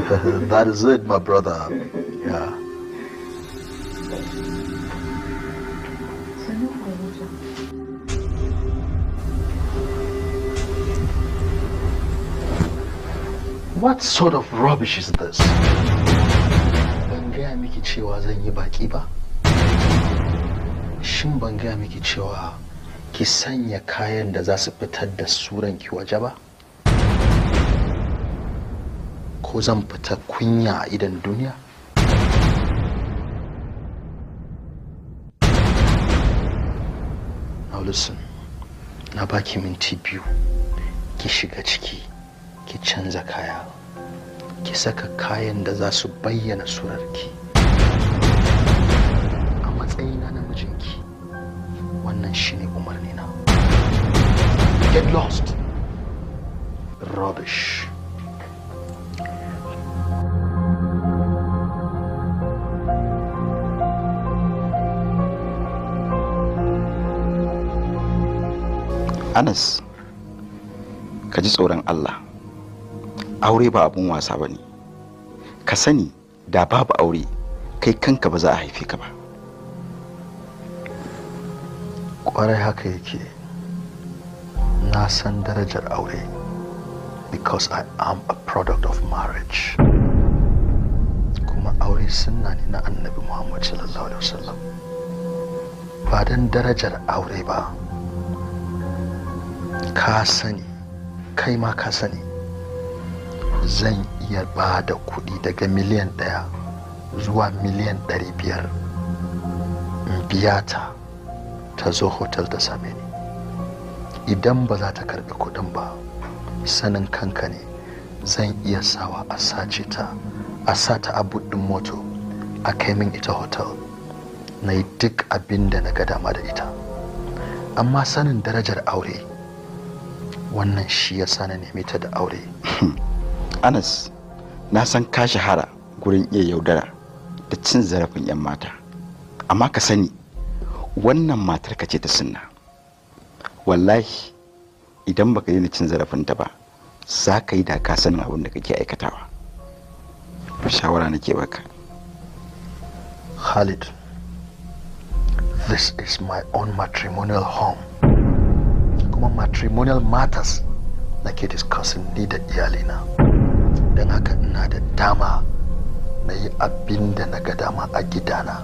that is it, my brother. Yeah. What sort of rubbish is this? Ban gaya miki cewa zan yi baki ba? Shin ban gaya miki cewa ki sanya kayan da za su fitar da suranki waje ba? Ko zan fita kunya a idan duniya? Now listen, na baki minti biyu ki shiga ciki ki canza kaya ki saka kayan da za su bayyana surarki a matsayina na mijinki wannan shine umarni na get lost rubbish anas ka ji tsoron allah aure ba abun wasa ba ne ka sani da babu aure kai kanka ba za a haife ka ba kwarai haka yake na san darajar aure because i am a product of marriage kuma aure sunna ne na annabi muhammad sallallahu alaihi wasallam ba don darajar aure ba ka sani kai ma ka sani zan iya ba da kuɗi daga miliyan ɗaya zuwa miliyan ɗari biyar in biya ta ta zo hotel ta same ni idan ba za ta karɓi kuɗin ba sanin kanka ne zan iya sawa a sace ta a sa ta a buɗin moto a kai min ita hotel na yi duk abin da na ga dama da ita amma sanin darajar aure wannan shi ya sa na neme ta da aure anas na san ka shahara gurin iya yaudara da cin zarafin 'yan mata amma ka sani wannan matar ka ce ta sunna wallahi idan baka daina cin zarafinta ba za ka yi da ka sanin abin da kake aikatawa shawara nake baka Khalid, this is my own matrimonial home. Kuma matrimonial matters nake discussing ni da iyalina. Don haka ina da dama na yi abin da na ga dama a gidana.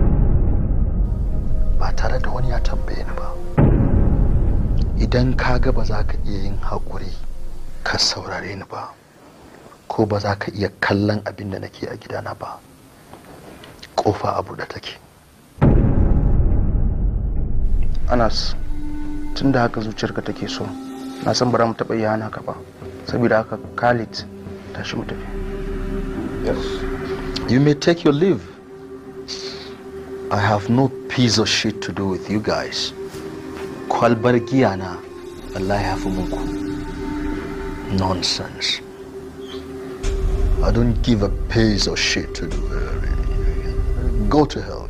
Ba tare da wani ya tambaye ni ba. Idan ka ga ba za ka iya yin haƙuri ka saurare ni ba, ko ba za ka iya kallon abin da nake a gidana ba. kofa a buɗe take anas tun da haka zuciyarka take so na san ba za mu taɓa iya hana ka ba saboda haka khalid tashi mu tafi You may take your leave. I have no piece of shit to do with you guys. Kwalbar giya na Allah ya fi muku. Nonsense. I don't give a piece of shit to do. Go to hell.